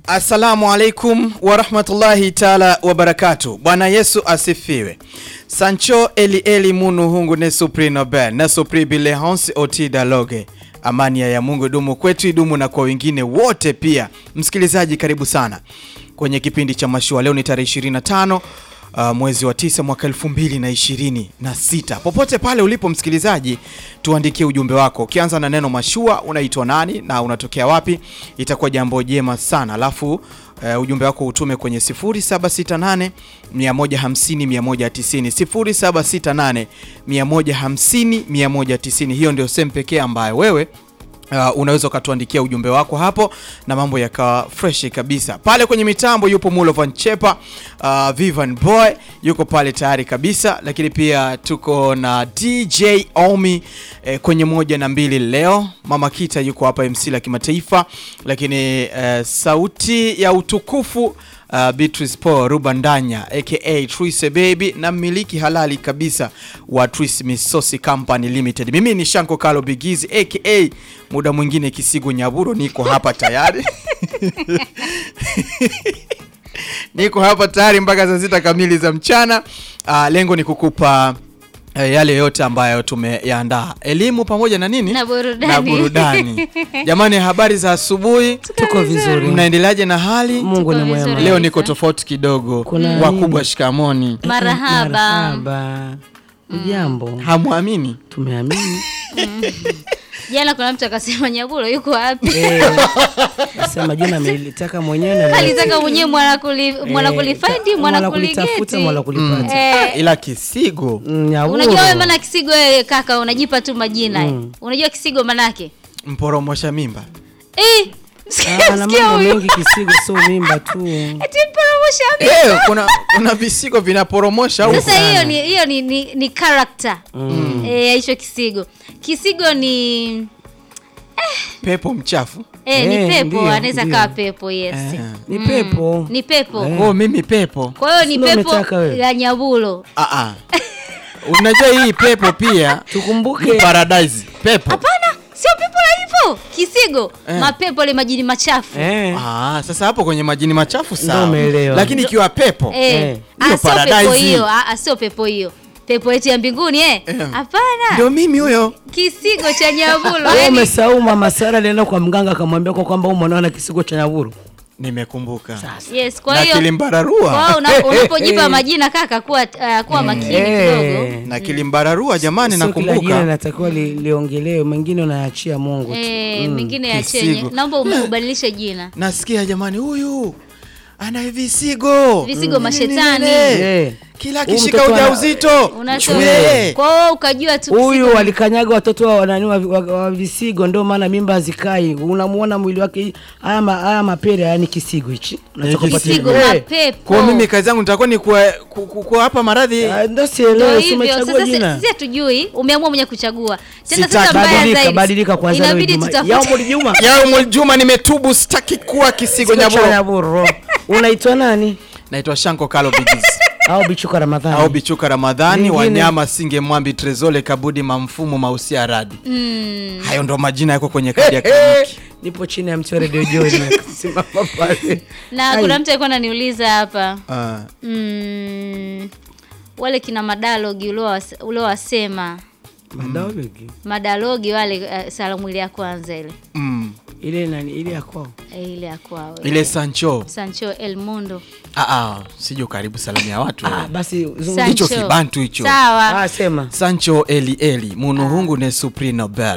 Assalamu alaikum warahmatullahi taala wabarakatu. Bwana Yesu asifiwe. Sancho eli eli munu hungu ne supri nobel na supri bile honsi oti daloge. Amani ya Mungu dumu kwetu idumu na kwa wengine wote pia. Msikilizaji, karibu sana kwenye kipindi cha mashua. Leo ni tarehe 25 Uh, mwezi wa tisa mwaka elfu mbili na ishirini na sita. Popote pale ulipo msikilizaji, tuandikie ujumbe wako ukianza na neno mashua, unaitwa nani na unatokea wapi, itakuwa jambo jema sana. Alafu uh, ujumbe wako utume kwenye 0768 150 190 0768 150 190. Hiyo ndio sehemu pekee ambayo wewe Uh, unaweza ukatuandikia ujumbe wako hapo na mambo yakawa fresh kabisa. Pale kwenye mitambo yupo Mulovan Chepa, uh, Vivan Boy yuko pale tayari kabisa, lakini pia tuko na DJ Omi eh, kwenye moja na mbili leo. Mama Kita yuko hapa MC la kimataifa, lakini eh, sauti ya utukufu Uh, Beatrice Paul Rubandanya aka Trise Baby na mmiliki halali kabisa wa Trise Misosi Company Limited. Mimi ni Shanko Kalo Bigizi aka muda mwingine Kisigo Nyaburo, niko hapa tayari niko hapa tayari mpaka saa sita kamili za mchana. Uh, lengo ni kukupa uh, yale yote ambayo tumeyaandaa, elimu pamoja na nini Na burudani. na burudani. Jamani, habari za asubuhi, Tuko vizuri. mnaendeleaje na hali? Mungu ni Tuko mwema. vizuri. Leo niko tofauti kidogo. Kuna Wakubwa nini? shikamoni, Marahaba. Marhaba. Ujambo. hamwamini Tumeamini. Jana kuna mtu akasema Nyabulo yuko wapi? Eh, Nasema jina amelitaka mwenyewe na Alitaka mwenyewe mwana kuli mwana kulifind mwana kulitafuta kuligeti. mwana kulipata. Eh, ila Kisigo Mm, Nyahuro. unajua wewe maana kisigo wewe kaka unajipa tu majina. eh. Unajua kisigo manake? mporomosha mimba Eh, Ah, sikia na sikia mambo huyu. mengi kisigo sio mimba tu. Eti mporomosha mimi. Eh, kuna, kuna visigo vinaporomosha au Sasa hiyo ni hiyo ni ni, ni character. Eh, hicho kisigo. Kisigo ni pepo mchafu eh, ni Eh, pepo, ndio, anaweza ndio. kawa pepo, yes. Ni pepo. Ni pepo. Eh. oh, mimi pepo Kwa hiyo ni Sio pepo umetaka wewe. la Nyabulo. ah, ah. Unajua hii pepo pia ni Tukumbuke paradise pepo Hapana, sio pepo la hivyo. Kisigo, Eh. mapepo le majini machafu. eh. ah, sasa hapo kwenye majini machafu Ndio sawa, umeelewa. lakini ikiwa pepo Eh. Eh. Ah, Hiyo sio pepo paradise. hiyo, ah, ah, sio pepo hiyo. Pepo eti ya mbinguni eh? Eh. Hapana. ndio mimi huyo Kisigo cha Nyabulo. Wewe yani umesahau mama Sara alienda kwa mganga akamwambia kwa kwamba huyu mwanao ana kisigo cha Nyahuro. nimekumbuka Yes, kwa na hiyo kilimbararua kwa hiyo una- unapojipa majina kaka kuwa uh, kuwa makini kidogo. na kilimbararua jamani, Sio kila jina nakumbuka linatakiwa li, liongelewe, mengine unaachia Mungu tu. Eh, mengine ya Kisigo. chenye. Naomba um- ubadilishe jina. nasikia jamani, huyu ana visigo Visigo mashetani. Nene. Eh. kila Huyu akishika mtoto ana- ujauzito Unasema. Eh. Kwa hiyo ukajua tu Huyu kisigo- walikanyaga watoto wa nani wa, wa, wa visigo, ndio maana mimba hazikai. Unamuona mwili wake, haya ma, haya mapere haya ni kisigo hichi unachokupatia. kisigo Eh, mapepo. kwa mimi kazi yangu nitakuwa ni kuwa- ku- ku- kuwa hapa maradhi ah, Ndio Ndio sielewi, si hivyo umechagua sasa, jina. sisi hatujui, umeamua mwenye kuchagua. Tena Sitaki. sasa mbaya Badilika, zaidi, badilika kwanza leo inabidi Juma. tutafute Yaumul Juma. Yaumul Juma, nimetubu, sitaki kuwa kisigo Kisigo cha nyaboro. Nyaburo. Unaitwa nani? Naitwa Shanko Kalo Bigizi Au Bichuka Ramadhani. au Bichuka Ramadhani, Lingine. Wanyama Singe, Mwambi, Trezole, Kabudi, Mamfumo, Mausia, Radi. Mm. Hayo ndo majina yako kwenye kadi ya kliniki. Nipo chini ya mti wa Radio Joy simama pale. na Ai. kuna mtu alikuwa ananiuliza hapa Ah, mm, wale kina madalogi uliowas- uliowasema Madawegi. madalogi wale uh, salamu ile ya kwanza ile mm. Ile nani ile ya kwao. Eh, ile ya kwao Ile Sancho Sancho El Mundo ah, ah, sijo karibu salamu ya watu Ah, basi zungumza. Sancho. Hicho kibantu hicho. sawa Ah, sema. Sancho Eli Eli Munuhungu ne Suprino Bell